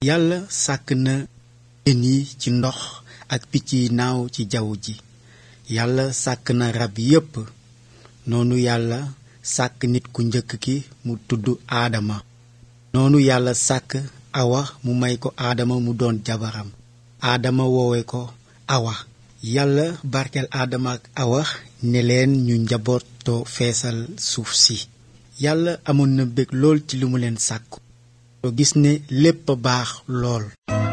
yàlla sàkk na jën yi ci ndox ak picc yi naaw ci jaww ji yàlla sàkk na rab yépp noonu yàlla sàkk nit ku njëkk ki mu tudd aadama noonu yàlla sàkk awa mu may ko aadama mu doon jabaram aadama woowe ko awa yàlla barkeel aadama ak awa ne leen ñu njabootoo feesal suuf si yàlla amoon na bég lool ci li mu leen sàkku to gis ne lépp a baax lool